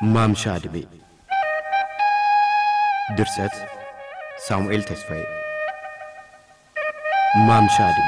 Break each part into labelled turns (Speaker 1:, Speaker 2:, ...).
Speaker 1: ማምሻ ዕድሜ ድርሰት ሳሙኤል ተስፋዬ ማምሻ ዕድሜ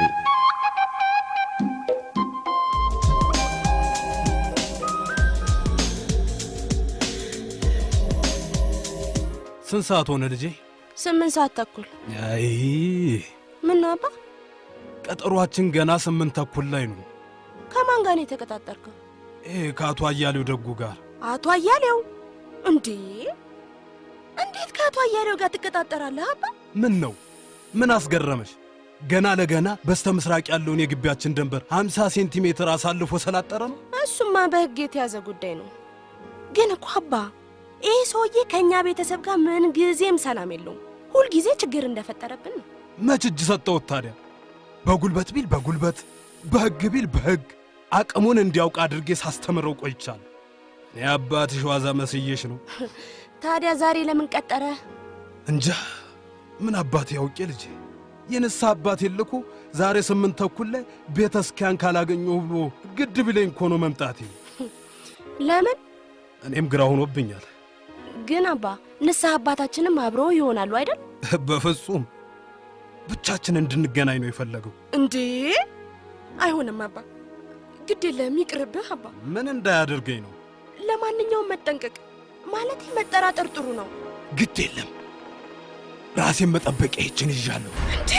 Speaker 2: ስንት ሰዓት ሆነ ልጄ?
Speaker 3: ስምንት ሰዓት ተኩል
Speaker 2: አይ
Speaker 3: ምን ነው አባ?
Speaker 2: ቀጠሯችን ገና ስምንት ተኩል ላይ ነው።
Speaker 3: ከማን ጋር ነው የተቀጣጠርከው?
Speaker 2: ይሄ ከአቶ አያሌው ደጉ ጋር
Speaker 3: አቶ አያሌው እንዴ? እንዴት ከአቶ አያሌው ጋር ትቀጣጠራለህ አባ?
Speaker 2: ምን ነው? ምን አስገረመሽ? ገና ለገና በስተ ምስራቅ ያለውን የግቢያችን ድንበር 50 ሴንቲሜትር አሳልፎ ስላጠረ ነው።
Speaker 3: እሱማ በሕግ የተያዘ ጉዳይ ነው። ግን እኮ አባ ይህ ሰውዬ ከእኛ ቤተሰብ ጋር ምን ጊዜም ሰላም የለውም። ሁልጊዜ ችግር እንደፈጠረብን ነው።
Speaker 2: መች እጅ ሰጠሁት ታዲያ? በጉልበት ቢል በጉልበት በሕግ ቢል በሕግ አቅሙን እንዲያውቅ አድርጌ ሳስተምረው ቆይቻለሁ። እኔ አባትሽ ዋዛ መስዬሽ ነው
Speaker 3: ታዲያ ዛሬ ለምን ቀጠረ?
Speaker 2: እንጃ ምን አባቴ ያውቄ ልጄ። የንስሐ አባቴ ልኮ ዛሬ ስምንት ተኩል ላይ ቤተ እስኪያን ካላገኘሁ ብሎ ግድ ቢለኝ እኮ ነው መምጣቴ።
Speaker 3: ለምን
Speaker 2: እኔም ግራ ሆኖብኛል።
Speaker 3: ግን አባ ንስሐ አባታችንም አብረው ይሆናሉ አይደል?
Speaker 2: በፍጹም ብቻችን እንድንገናኝ ነው የፈለገው።
Speaker 3: እንዴ አይሆንም አባ፣ ግድ የለም ይቅርብህ አባ።
Speaker 2: ምን እንዳያደርገኝ ነው።
Speaker 3: ለማንኛውም መጠንቀቅ ማለት መጠራጠር ጥሩ ነው።
Speaker 2: ግድ የለም ራሴን መጠበቂያ ይችን ይዣለሁ።
Speaker 3: እንዴ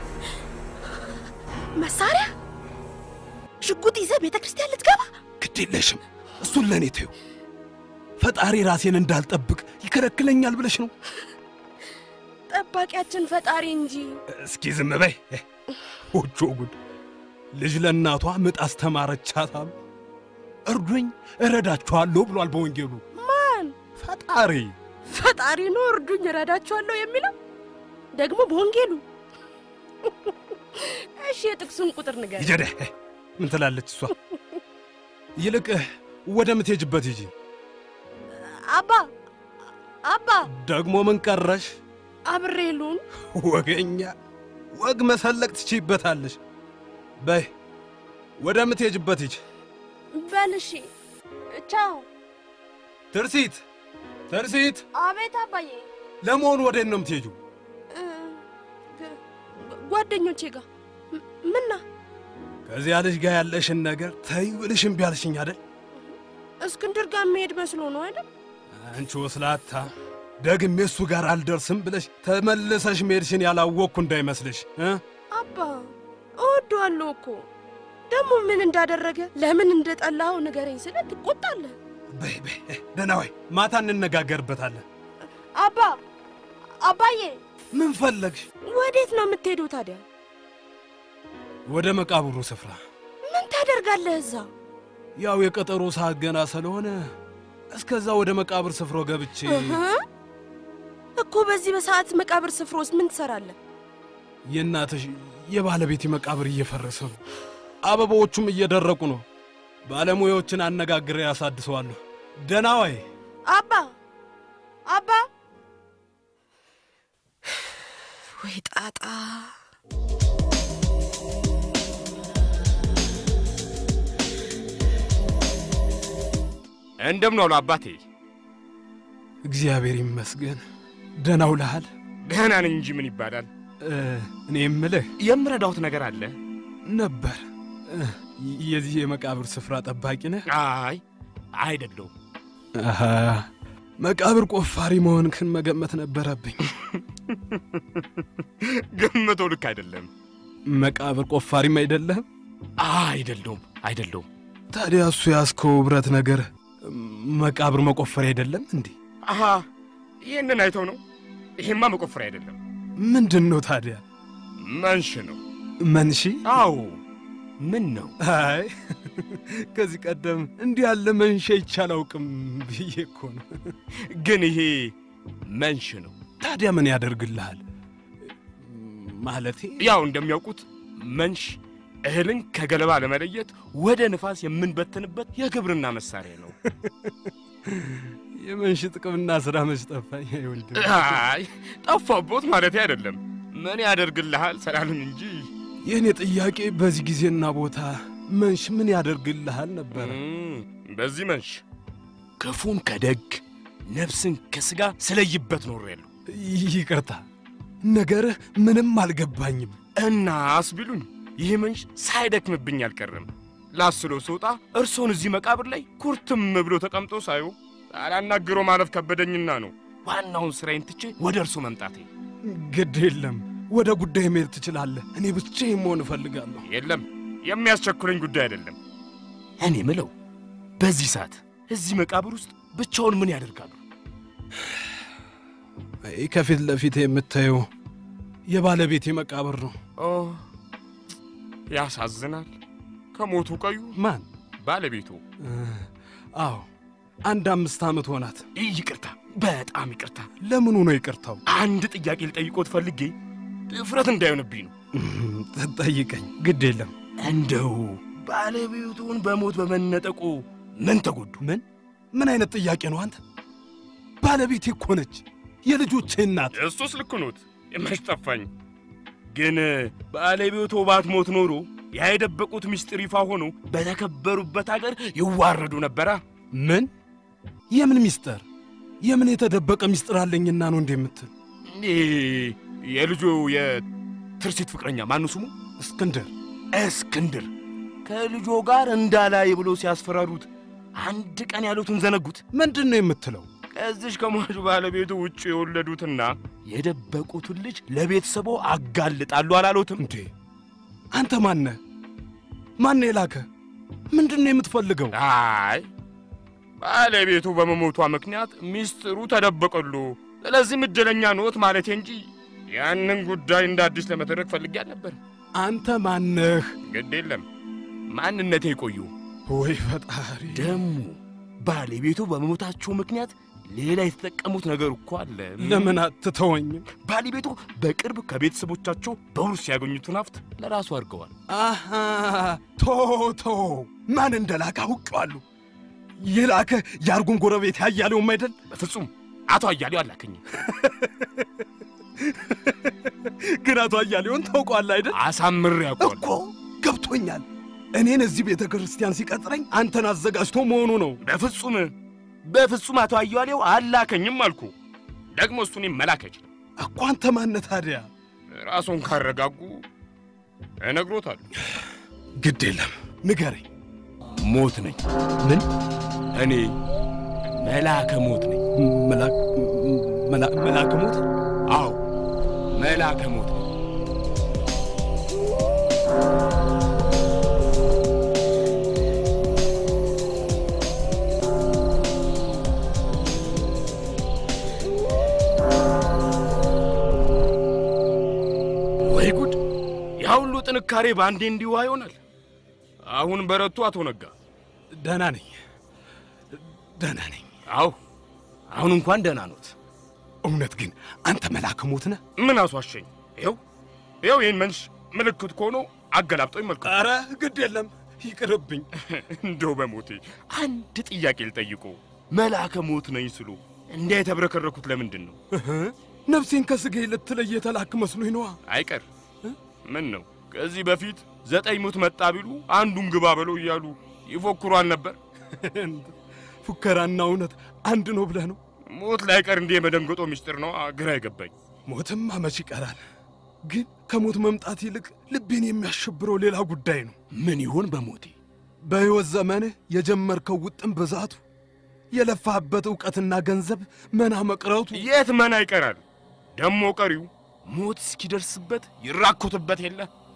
Speaker 3: መሳሪያ ሽጉጥ ይዘህ ቤተ ክርስቲያን ልትገባ?
Speaker 2: ግድ የለሽም እሱን ለእኔ ተዩ። ፈጣሪ ራሴን እንዳልጠብቅ ይከለክለኛል ብለሽ ነው?
Speaker 3: ጠባቂያችን ፈጣሪ እንጂ።
Speaker 2: እስኪ ዝም በይ። ወጆ ጉድ! ልጅ ለእናቷ ምጥ አስተማረቻት አሉ። እርዱኝ እረዳችኋለሁ ብሏል በወንጌሉ።
Speaker 3: ማን
Speaker 2: ፈጣሪ
Speaker 3: ፈጣሪ ነው እርዱኝ እረዳችኋለሁ የሚለው ደግሞ በወንጌሉ። እሺ የጥቅሱን ቁጥር ንገር።
Speaker 2: ይጀደ ምን ትላለች እሷ? ይልቅ ወደ ምትሄጅበት ሂጂ።
Speaker 3: አባ አባ
Speaker 2: ደግሞ ምን ቀረሽ?
Speaker 3: አብሬ ልሁን?
Speaker 2: ወገኛ ወግ መሰለቅ ትችይበታለሽ። በይ ወደ ምትሄጅበት ሂጂ።
Speaker 3: በል እሺ ቻው።
Speaker 2: ትርሲት ትርሲት፣
Speaker 3: አቤት አባዬ።
Speaker 2: ለመሆኑ ወዴት ነው የምትሄጂው?
Speaker 3: እ፣ ግ- ጓደኞቼ ጋር ም- ምና
Speaker 2: ከዚያ ልጅ ጋር ያለሽን ነገር ተይ ብልሽ እምቢ አልሽኝ አይደል?
Speaker 3: እስክንድር ጋር መሄድ መስሎ ነው አይደል?
Speaker 2: አንቺ ወስላታ ደግሜ እሱ ጋር አልደርስም ብለሽ ተመልሰሽ መሄድሽን ያላወቅኩ እንዳይመስልሽ እ?
Speaker 3: አባ እወደዋለሁ እኮ ደግሞ ምን እንዳደረገ ለምን እንደጠላኸው ንገረኝ ስለ ትቆጣለህ።
Speaker 2: በይ በይ ደህና ወይ፣ ማታ እንነጋገርበታለን።
Speaker 3: አባ አባዬ
Speaker 2: ምን ፈለግሽ?
Speaker 3: ወዴት ነው የምትሄደው ታዲያ?
Speaker 2: ወደ መቃብሩ ስፍራ።
Speaker 3: ምን ታደርጋለህ እዛ?
Speaker 2: ያው የቀጠሮ ሰዓት ገና ስለሆነ እስከዛ ወደ መቃብር ስፍራው ገብቼ
Speaker 3: እህ? እኮ በዚህ በሰዓት መቃብር ስፍራ ውስጥ ምን ትሰራለህ?
Speaker 2: የእናትሽ የባለቤቴ መቃብር እየፈረሰ ነው። አበባዎቹም እየደረቁ ነው። ባለሙያዎችን አነጋግሬ ያሳድሰዋለሁ። ደህና ወይ?
Speaker 3: አባ አባ ወይ ጣጣ
Speaker 4: እንደምን ዋሉ አባቴ?
Speaker 2: እግዚአብሔር ይመስገን። ደህና ውለሃል?
Speaker 4: ደህና ነኝ እንጂ ምን ይባላል።
Speaker 2: እ፣ እኔ የምልህ
Speaker 4: የምረዳውት ነገር አለ?
Speaker 2: ነበር እ፣ የዚህ የመቃብር ስፍራ ጠባቂ ነህ?
Speaker 4: አይ አይደለሁም።
Speaker 2: አሃ፣ መቃብር ቆፋሪ መሆንክን መገመት ነበረብኝ።
Speaker 4: ግምቶ ልክ አይደለም።
Speaker 2: መቃብር ቆፋሪም አይደለህም?
Speaker 4: አይደለሁም፣ አይደለሁም።
Speaker 2: ታዲያ እሱ ያዝከው ብረት ነገር መቃብር መቆፈሪያ አይደለም እንዴ?
Speaker 4: አሃ ይህንን አይተው ነው። ይሄማ መቆፈሪያ አይደለም፣
Speaker 2: ምንድን ነው ታዲያ?
Speaker 4: መንሽ ነው።
Speaker 2: መንሺ?
Speaker 4: አዎ ምን ነው?
Speaker 2: አይ ከዚህ ቀደም እንዲህ ያለ መንሻ ይቼ አላውቅም ብዬ እኮ ነው።
Speaker 4: ግን ይሄ መንሽ ነው።
Speaker 2: ታዲያ ምን ያደርግልሃል? ማለቴ
Speaker 4: ያው እንደሚያውቁት መንሽ እህልን ከገለባ ለመለየት ወደ ንፋስ የምንበትንበት የግብርና መሳሪያ ነው።
Speaker 2: የመንሽ ጥቅምና ስራ መች ጠፋኝ። አይ ወንድም፣
Speaker 4: አይ ጠፋቦት ማለት አይደለም። ምን ያደርግልሃል ሰላልን እንጂ
Speaker 2: የእኔ ጥያቄ በዚህ ጊዜና ቦታ መንሽ ምን ያደርግልሃል ነበረ።
Speaker 4: እም፣ በዚህ መንሽ ክፉን ከደግ ነፍስን ከሥጋ ስለይበት ኖሬያለሁ።
Speaker 2: ይቅርታ ነገርህ ምንም አልገባኝም።
Speaker 4: እና አስቢሉኝ ይህ መንሽ ሳይደክምብኝ አልቀረም። ላስሎ ስወጣ እርሶን እዚህ መቃብር ላይ ኩርትም ብሎ ተቀምጦ ሳዩ ሳላናግረው ማለፍ ከበደኝና ነው ዋናውን ሥራዬን ትቼ ወደ እርሶ መምጣቴ።
Speaker 2: ግድ የለም ወደ ጉዳይ መሄድ ትችላለህ። እኔ ብቻዬን መሆን እፈልጋለሁ።
Speaker 4: የለም የሚያስቸኩለኝ ጉዳይ አይደለም። እኔ ምለው በዚህ ሰዓት እዚህ መቃብር ውስጥ ብቻውን ምን ያደርጋሉ?
Speaker 2: ይህ ከፊት ለፊት የምታየው የባለቤቴ መቃብር ነው።
Speaker 4: ኦ ያሳዝናል። ከሞቱ ቆዩ
Speaker 2: ማን?
Speaker 4: ባለቤቱ።
Speaker 2: አዎ አንድ አምስት ዓመት ሆናት።
Speaker 4: ይቅርታ፣ በጣም ይቅርታ።
Speaker 2: ለምኑ ነው ይቅርታው?
Speaker 4: አንድ ጥያቄ ልጠይቆት ፈልጌ ድፍረት እንዳይሆንብኝ ነው።
Speaker 2: ጠይቀኝ። ግድ የለም።
Speaker 4: እንደው ባለቤቱን በሞት በመነጠቁ ምን ተጎዱ?
Speaker 2: ምን ምን አይነት ጥያቄ ነው አንተ? ባለቤቴ እኮ ነች፣ የልጆቼ እናት።
Speaker 4: እሱስ ልክ ኖት፣ መች ጠፋኝ። ግን ባለቤቱ ባትሞት ኖሮ ያ የደበቁት ምስጢር ይፋ ሆኖ በተከበሩበት አገር ይዋረዱ ነበራ።
Speaker 2: ምን የምን ሚስጥር? የምን የተደበቀ ሚስጥር አለኝና ነው እንዴ የምትል?
Speaker 4: ይህ የልጁ የትርሲት ፍቅረኛ ማኑ ስሙ?
Speaker 2: እስክንድር
Speaker 4: እስክንድር ከልጆ ጋር እንዳላይ ብሎ ሲያስፈራሩት አንድ ቀን ያሉትን ዘነጉት።
Speaker 2: ምንድን ነው የምትለው?
Speaker 4: ከዚሽ ከሟቹ ባለቤቱ ውጭ የወለዱትና የደበቁትን ልጅ ለቤተሰቦ አጋልጣሉ አላሉትም
Speaker 2: እንዴ? አንተ ማነ ማነ የላከ? ምንድን ነው የምትፈልገው?
Speaker 4: አይ ባለቤቱ በመሞቷ ምክንያት ሚስጥሩ ተደበቀሉ። ስለዚህም እድለኛ ኖት ማለቴ እንጂ ያንን ጉዳይ እንደ አዲስ ለመተረክ ፈልጌ አልነበር።
Speaker 2: አንተ ማነህ?
Speaker 4: ግድ የለም ማንነቴ ይቆዩ።
Speaker 2: ወይ ፈጣሪ!
Speaker 4: ደሞ ባለቤቱ በመሞታቸው ምክንያት ሌላ የተጠቀሙት ነገር እኮ አለ።
Speaker 2: ለምን አትተወኝም?
Speaker 4: ባለቤቱ በቅርብ ከቤተሰቦቻቸው በውርስ ያገኙትን ሀብት ለራሱ አድርገዋል።
Speaker 2: አሃ ቶ ቶ ማን እንደላከ አውቄዋለሁ። የላከ የአርጉን ጎረቤት ያያሌውም አይደል?
Speaker 4: በፍጹም አቶ አያሌው አላከኝም።
Speaker 2: ግን አቶ አያሌውን ታውቀዋለህ አይደል?
Speaker 4: አሳምሬ ያውቀዋል።
Speaker 2: እኮ ገብቶኛል። እኔን እዚህ ቤተ ክርስቲያን ሲቀጥረኝ አንተን አዘጋጅቶ መሆኑ ነው።
Speaker 4: በፍጹም በፍጹም አቶ አያሌው አላከኝም አልኩ። ደግሞ እሱን መላክ አይችልም።
Speaker 2: እኮ አንተ ማነህ ታዲያ?
Speaker 4: ራሱን ካረጋጉ እነግሮታለሁ።
Speaker 2: ግድ የለም ንገረኝ።
Speaker 4: ሞት ነኝ።
Speaker 2: ምን
Speaker 4: እኔ መላከ ሞት ነኝ።
Speaker 2: መላክ መላ- መልአከ ሞት?
Speaker 4: አዎ መላከ ሞት ነኝ። ወይ ጉድ! ያ ሁሉ ጥንካሬ በአንዴ እንዲዋ ይሆናል። አሁን በረቱ አቶ ነጋ።
Speaker 2: ደህና ነኝ፣ ደህና ነኝ።
Speaker 4: አዎ አሁን እንኳን ደህና ኖት።
Speaker 2: እውነት ግን አንተ መልአከ ሞት ነህ?
Speaker 4: ምን አስዋሸኝ? ይኸው ይኸው ይህን መንሽ ምልክት ከሆኖ አገላብጦ ይመልከቱ።
Speaker 2: ኧረ ግድ የለም ይቅርብኝ።
Speaker 4: እንደው በሞቴ አንድ ጥያቄ ልጠይቁ። መልአከ ሞት ነኝ ስሉ እንዲያ የተብረከረኩት ለምንድን ነው?
Speaker 2: እህ፣ ነፍሴን ከሥጋዬ ልትለይ የተላክ መስሎኝ ነዋ።
Speaker 4: አይቀር ምን ነው ከዚህ በፊት ዘጠኝ ሞት መጣ ቢሉ አንዱን ግባ በለው እያሉ ይፎክሯል ነበር።
Speaker 2: ፉከራና እውነት አንድ ነው ብለህ ነው?
Speaker 4: ሞት ላይቀር እንዲህ የመደንገጦ ምስጢር ነው ግራ አይገባኝ።
Speaker 2: ሞትማ መች ይቀራል። ግን ከሞት መምጣት ይልቅ ልቤን የሚያሸብረው ሌላ ጉዳይ ነው።
Speaker 4: ምን ይሆን በሞቴ?
Speaker 2: በሕይወት ዘመንህ የጀመርከው ውጥን ብዛቱ፣ የለፋህበት ዕውቀትና ገንዘብ መና መቅረቱ
Speaker 4: የት መና ይቀራል? ደሞ ቀሪው ሞት እስኪደርስበት ይራኮትበት የለ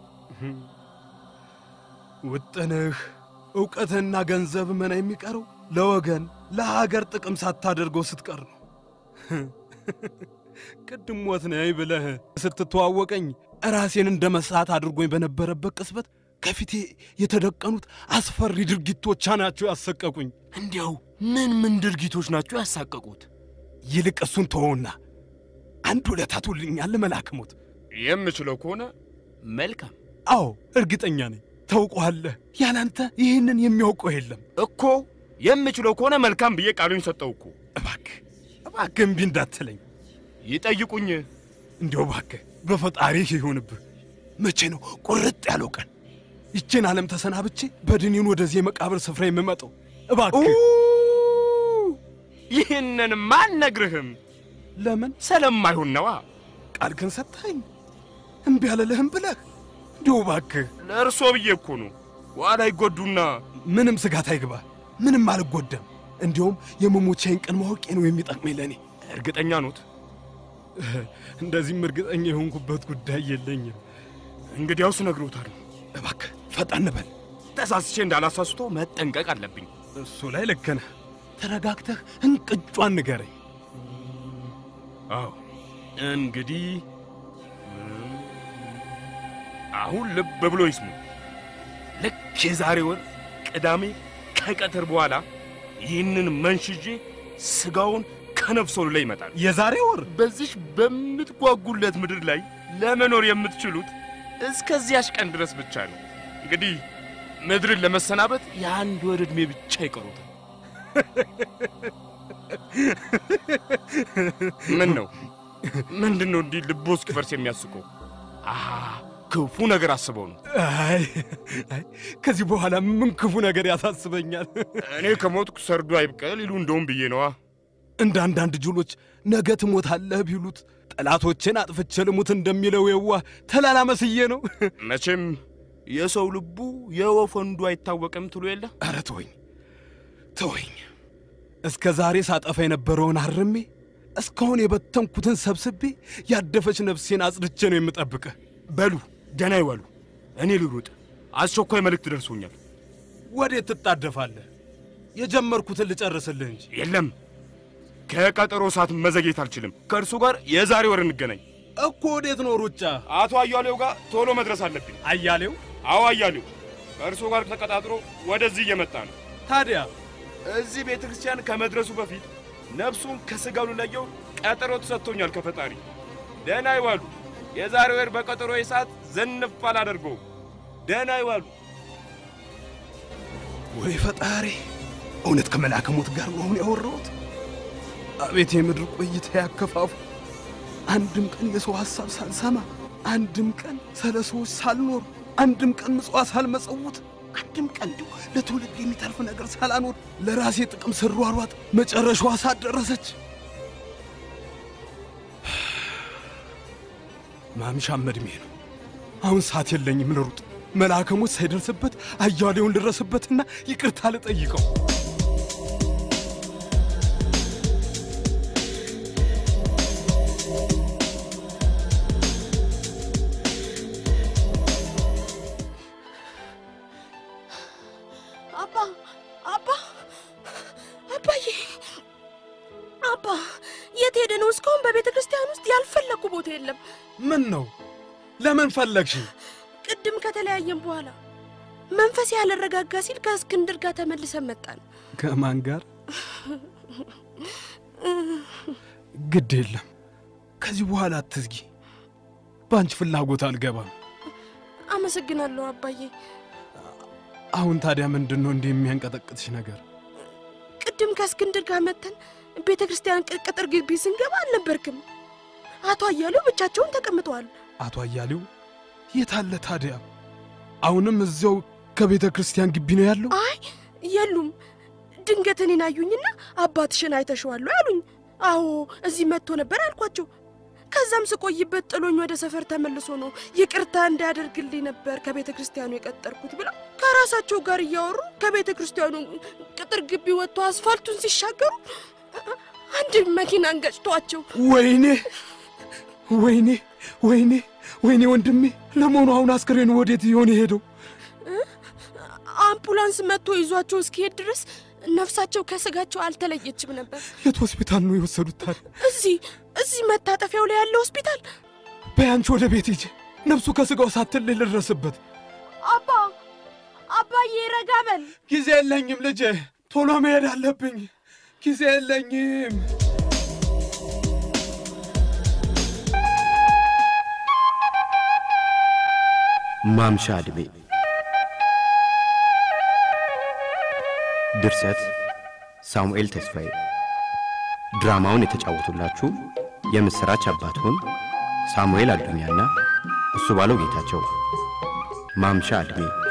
Speaker 2: ውጥንህ ዕውቀትህና ገንዘብ መና የሚቀረው ለወገን ለሀገር ጥቅም ሳታደርገው ስትቀር ነው። ቅድም ሞት ነኝ ብለህ ስትተዋወቀኝ ራሴን እንደ መሳት አድርጎኝ በነበረበት ቅጽበት ከፊቴ የተደቀኑት አስፈሪ ድርጊቶቻ ናቸው ያሰቀቁኝ።
Speaker 4: እንዲያው ምን ምን ድርጊቶች ናቸው ያሳቀቁት?
Speaker 2: ይልቅ እሱን ተወውና አንድ ውለታ ትውልኛለህ መልአከ ሞት?
Speaker 4: የምችለው ከሆነ መልካም
Speaker 2: አዎ እርግጠኛ ነኝ ታውቀዋለህ። ያላንተ ይህንን የሚያውቀው የለም።
Speaker 4: እኮ የምችለው ከሆነ መልካም ብዬ ቃሉኝ ሰጠው እኮ።
Speaker 2: እባክህ እባክህ እምቢ እንዳትለኝ።
Speaker 4: ይጠይቁኝ።
Speaker 2: እንዲያው እባክህ በፈጣሪህ ይሁንብህ። መቼ ነው ቁርጥ ያለው ቀን? ይችን ዓለም ተሰናብቼ በድኔን ወደዚህ የመቃብር ስፍራ የምመጣው? እባክህ
Speaker 4: ይህንን አልነግርህም
Speaker 2: ለምን
Speaker 4: ስለማይሆን ነዋ።
Speaker 2: ቃል ግን ሰጥተኸኝ እምቢ አልልህም ብለህ እንዲሁ እባክህ
Speaker 4: ለእርሶ ብዬ እኮ ነው። ኋላ ይጎዱና
Speaker 2: ምንም ስጋት አይግባ። ምንም አልጎዳም። እንዲሁም የመሞቻዬን ቀን ማወቄ ነው የሚጠቅመኝ ለእኔ።
Speaker 4: እርግጠኛ ኖት?
Speaker 2: እንደዚህም እርግጠኛ የሆንኩበት ጉዳይ የለኝም።
Speaker 4: እንግዲያውስ ነግሮታል።
Speaker 2: እባክህ ፈጣን በል።
Speaker 4: ተሳስቼ እንዳላሳስቶ መጠንቀቅ አለብኝ።
Speaker 2: እሱ ላይ ልክ ነህ። ተረጋግተህ እንቅጯን ንገረኝ።
Speaker 4: አዎ እንግዲህ አሁን ልብ ብሎ ይስሙ። ልክ የዛሬ ወር ቅዳሜ ከቀትር በኋላ ይህንን መንሽዤ ስጋውን ከነፍሶሉ ላይ ይመጣል።
Speaker 2: የዛሬ ወር
Speaker 4: በዚሽ በምትጓጉለት ምድር ላይ ለመኖር የምትችሉት እስከዚያሽ ቀን ድረስ ብቻ ነው። እንግዲህ ምድርን ለመሰናበት የአንድ ወር ዕድሜ ብቻ ይቀሩታል። ምን ነው ምንድን ነው እንዲህ ልቦ እስኪፈርስ የሚያስቀው? አሃ ክፉ ነገር አስበው ነው።
Speaker 2: አይ አይ፣ ከዚህ በኋላ ምን ክፉ ነገር ያሳስበኛል?
Speaker 4: እኔ ከሞትኩ ሰርዶ አይብቀል ይሉ እንደውም ብዬ ነዋ።
Speaker 2: እንደ አንዳንድ ጅሎች ነገ ትሞታለህ ቢሉት ጠላቶችን አጥፍቼ ልሙት እንደሚለው የዋህ ተላላ መስዬ ነው።
Speaker 4: መቼም የሰው ልቡ የወፍ ወንዱ አይታወቅም ትሉ የለ
Speaker 2: ኧረ ተወኝ ተወኝ። እስከ ዛሬ ሳጠፋ የነበረውን አርሜ እስካሁን የበተንኩትን ሰብስቤ ያደፈች ነፍሴን አጽድቼ ነው የምጠብቅህ።
Speaker 4: በሉ ደህና ይዋሉ። እኔ ልሩጥ፣ አስቸኳይ መልእክት ደርሶኛል።
Speaker 2: ወዴት ትጣደፋለህ? የጀመርኩትን ልጨርስልህ እንጂ።
Speaker 4: የለም ከቀጠሮ ሰዓት መዘግየት አልችልም። ከእርሱ ጋር የዛሬ ወር እንገናኝ።
Speaker 2: እኮ ወዴት ነው ሩጫ?
Speaker 4: አቶ አያሌው ጋር ቶሎ መድረስ አለብኝ።
Speaker 2: አያሌው
Speaker 4: አዎ አያሌው ከእርሱ ጋር ተቀጣጥሮ ወደዚህ እየመጣ ነው።
Speaker 2: ታዲያ
Speaker 4: እዚህ ቤተ ክርስቲያን ከመድረሱ በፊት ነፍሱን ከሥጋው ልለየው ቀጠሮ ተሰጥቶኛል ከፈጣሪ። ደህና ይዋሉ። የዛሬ ወር በቀጠሮ ሰዓት ዘንፍ አላደርገውም። ደህና ይዋሉ።
Speaker 2: ወይ ፈጣሪ፣ እውነት ከመልአከ ሞት ጋር ነው አሁን ያወራሁት? አቤት የምድር ቆይታ ያከፋፉ። አንድም ቀን የሰው ሐሳብ ሳልሰማ፣ አንድም ቀን ስለ ሰዎች ሳልኖር፣ አንድም ቀን ምጽዋት ሳልመጸውት፣ አንድም ቀን እንዲሁ ለትውልድ የሚተርፍ ነገር ሳላኖር ለራሴ ጥቅም ስሯሯጥ መጨረሻዋ ሰዓት ደረሰች። ማምሻም ዕድሜ ነው። አሁን ሰዓት የለኝም ልሩጥ። መልአከ ሞት ሳይደርስበት አያሌውን ልድረስበትና ይቅርታ ልጠይቀው።
Speaker 3: አባ አባ አባዬ አባ የት ሄደ ነው? እስካሁን በቤተ ክርስቲያን ውስጥ ያልፈለግኩ ቦታ የለም።
Speaker 2: ምን ነው? ለምን ፈለግሽ?
Speaker 3: ቅድም ከተለያየም በኋላ መንፈስ ያልረጋጋ ሲል ከእስክንድር ጋር ተመልሰን መጣን።
Speaker 2: ከማን ጋር? ግድ የለም ከዚህ በኋላ አትዝጊ። በአንቺ ፍላጎት አልገባም።
Speaker 3: አመሰግናለሁ አባዬ።
Speaker 2: አሁን ታዲያ ምንድን ነው እንዲህ የሚያንቀጠቅጥሽ ነገር?
Speaker 3: ቅድም ከእስክንድር ጋር መተን ቤተ ክርስቲያን ቅ- ቅጥር ግቢ ስንገባ አልነበርክም። አቶ አያሌው ብቻቸውን ተቀምጠዋል።
Speaker 2: አቶ አያሌው የት አለ ታዲያ? አሁንም እዚያው ከቤተ ክርስቲያን ግቢ ነው ያለው?
Speaker 3: አይ የሉም። ድንገት እኔን አዩኝና አባትሽን አይተሸዋል አሉኝ። አዎ እዚህ መጥቶ ነበር አልኳቸው። ከዛም ስቆይበት ጥሎኝ ወደ ሰፈር ተመልሶ ነው ይቅርታ እንዳያደርግልኝ ነበር ከቤተ ክርስቲያኑ የቀጠርኩት ብለው ከራሳቸው ጋር እያወሩ ከቤተ ክርስቲያኑ ቅጥር ግቢ ወጥቶ አስፋልቱን ሲሻገሩ አንድ መኪናን ገጭቷቸው
Speaker 2: ወይኔ ወይኔ ወይኔ ወይኔ ወንድሜ! ለመሆኑ አሁን አስክሬኑ ወዴት ይሆን የሄደው?
Speaker 3: አምቡላንስ መጥቶ ይዟቸው እስኪሄድ ድረስ ነፍሳቸው ከስጋቸው አልተለየችም ነበር።
Speaker 2: የት ሆስፒታል ነው የወሰዱት ታዲያ?
Speaker 3: እዚህ እዚህ መታጠፊያው ላይ ያለ ሆስፒታል
Speaker 2: በያንቺ ወደ ቤት ሂጂ። ነፍሱ ከስጋው ሳትለይ ልድረስበት።
Speaker 3: አባ አባዬ ረጋ በል።
Speaker 2: ጊዜ የለኝም ልጄ፣ ቶሎ መሄድ አለብኝ። ጊዜ የለኝም።
Speaker 1: ማምሻ ዕድሜ ድርሰት ሳሙኤል ተስፋዬ ድራማውን የተጫወቱላችሁ የምሥራች አባትሁን ሳሙኤል አዱኛና እሱ ባለው ጌታቸው ማምሻ ዕድሜ